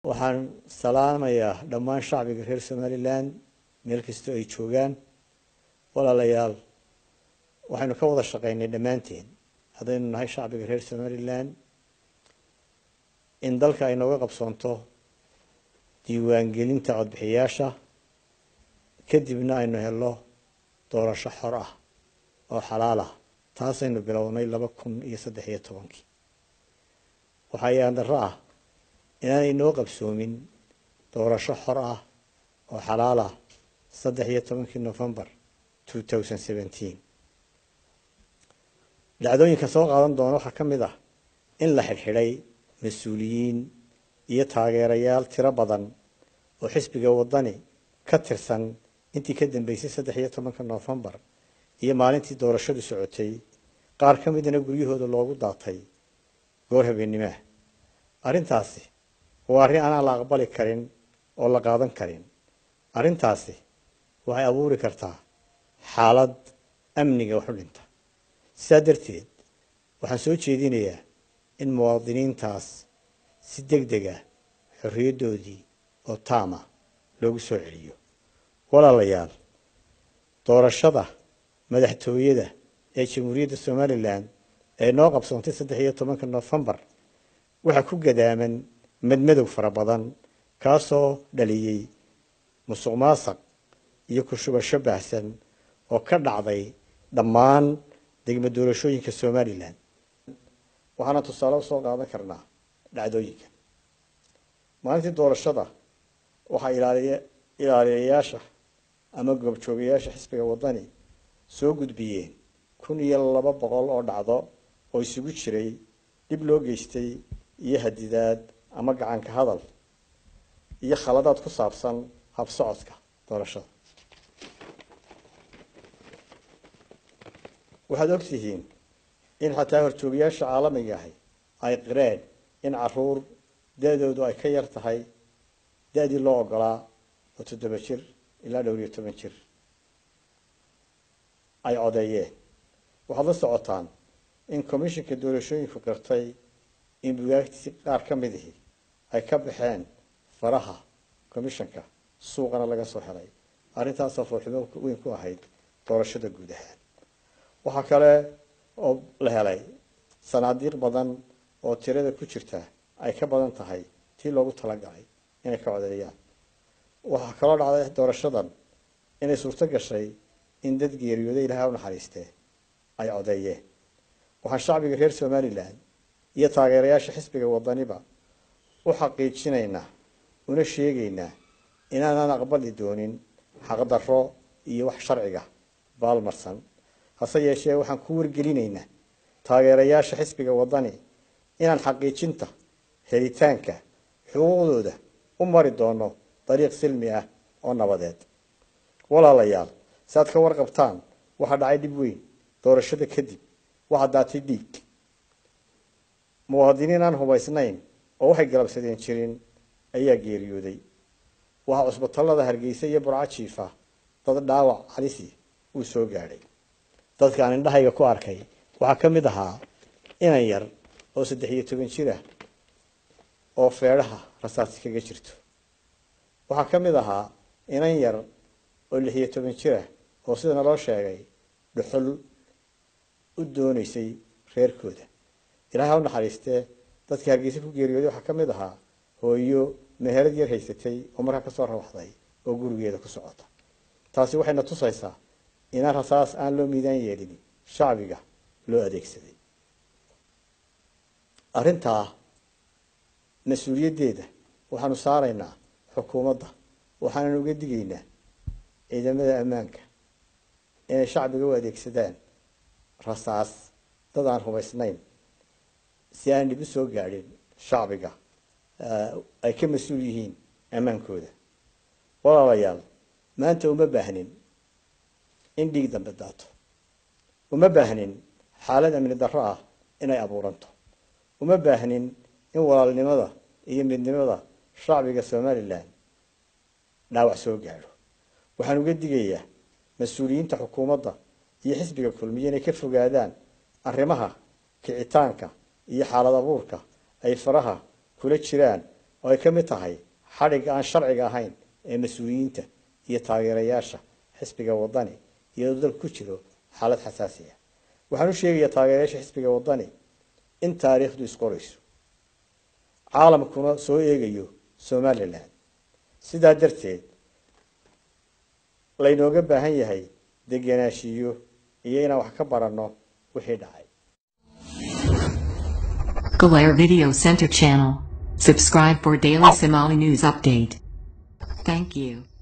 waxaan salaamayaa dhammaan shacbiga reer somalilan meel kastoo ay joogaan walaalayaal waxaynu ka wada shaqaynay dhammaanteen haddaynu nahay shacbiga reer somalilan in dalka ay nooga qabsoonto diiwaangelinta codbixiyaasha kadibna aynu helo doorasho xor ah oo xalaal ah taasaynu bilownay laba kun iyo saddex iyo tobankii waxaa yaan darro ah inaanay noo qabsoomin doorasho xor ah oo xalaal ah saddex iyo tobankii novembar two thousand seventeen dhacdooyinka soo qaadan doona waxaa ka mid ah in la xidhxidhay mas-uuliyiin iyo taageerayaal tiro badan oo xisbiga waddani ka tirsan intii ka dambeysay saddex iyo tobanka novembar iyo maalintii doorashadu socotay qaar ka midana guryahooda loogu daatay goor habeenimaah arrintaasi waa arrin aanaan la aqbali karin oo la qaadan karin arrintaasi waxay abuuri kartaa xaalad amniga wax u dhinta sidaa darteed waxaan soo jeedinayaa in muwaadiniintaas si deg deg ah xorriyaddoodii oo taama loogu soo celiyo walaalayaal doorashada madaxtooyada ee jamhuuriyadda somalilan ee noo qabsoontay saddex iyo tobanka nofembar waxaa ku gadaaman madmadow fara badan kaasoo dhaliyey musuq maasaq iyo ku-shubasho baahsan oo ka dhacday dhammaan degmo doorashooyinka somalilan waxaana tusaale usoo qaadan karnaa dhacdooyinka maalintii doorashada waxaa ilaaliya ilaaliyayaasha ama goobjoogayaasha xisbiga waddani soo gudbiyeen kun iyo laba boqol oo dhacdo oo isugu jiray dhib loo geystay iyo hadidaad ama gacanka hadal iyo khaladaad ku saabsan habsocodka doorashada waxaad ogtihiin in xataa horjoogayaasha caalamiga ahi ay qireen in caruur da-doodu ay ka yar tahay da-dii loo ogolaa oo toddoba jir ilaa dhowr iyo toban jir ay codeeyeen waxaad la socotaan in commishinka doorashooyinku qirtay in bugaagtii qaar ka mid ihi ay ka baxeen faraha commishanka suuqana laga soo helay arrintaasoo foolxumo weyn ku ahayd doorashada guud ahaan waxaa kale oo la helay sanaadiiq badan oo tirada ku jirta ay ka badan tahay tii loogu talagalay inay ka codeeyaan waxaa kaloo dhacday doorashadan inay suurto gashay in dad geeriyooday ilahay u naxariistee ay codeeyeen waxaan shacbiga reer somalilan iyo taageerayaasha xisbiga waddaniba u xaqiijinaynaa una sheegaynaa inaanaan aqbali doonin xaqdarro iyo wax sharciga baalmarsan hase yeeshee waxaan ku wargelinaynaa taageerayaasha xisbiga waddani inaan xaqiijinta helitaanka xuquuqdooda u mari doono dariiq silmi ah oo nabadeed walaalayaal si aad ka warqabtaan waxaa dhacay dhib weyn doorashada kadib waxaa daatay dhiig muwaadiniin aan hubaysnayn oo waxay galabsadeen jirin ayaa geeriyooday waxaa cusbatallada hargeysa iyo burco jiifa dad dhaawac halisi uu soo gaadhay dadkaan indhahayga ku arkay waxaa ka mid ahaa inan yar oo saddex iyo toban jir ah oo feedhaha rasaasi kaga jirto waxaa ka mid ahaa inan yar oo lix iyo toban jir ah oo sida naloo sheegay dhuxul u doonaysay reerkooda ilahay ha u naxariistee dadkii hargeysa ku geeriyooday waxaa ka mid ahaa hooyo meherad yar haysatay oo markaa kasoo rawaxday oo gurigeeda ku socota taasi waxayna tusaysaa inaan rasaas aan loo miidaan yeelin shacbiga loo adeegsaday arrintaa mas-uuliyaddeeda waxaanu saaraynaa xukuumadda waxaanan uga digaynaa ciidamada ammaanka inay shacbiga u adeegsadaan rasaas dad aan hubaysnayn si aan dhib u soo gaadhin shacbiga ay ka mas-uul yihiin ammaankooda walaalayaal maanta uma baahnin in dhiig dambe daato uma baahnin xaalad amni darro ah inay abuuranto uma baahnin in walaalnimada iyo midnimada shacbiga somalilan dhaawac soo gaadho waxaan uga digayaa mas-uuliyiinta xukuumadda iyo xisbiga kulmiya inay ka fogaadaan arrimaha kicitaanka iyo xaalad abuurka ay faraha kula jiraan oo ay ka mid tahay xadhigga aan sharciga ahayn ee mas-uuliyiinta iyo taageerayaasha xisbiga wadani iyadoo dalku ku jiro xaalad xasaasi ah waxaan u sheegayaa taageerayaasha xisbiga wadani in taariikhdu isqorayso caalamkuna soo eegayo somalilan sidaa darteed laynooga baahan yahay degenaanshiyo iyo inaan wax ka baranno wixii dhacay Galera Video Center channel. Subscribe for daily Somali news update. Thank you.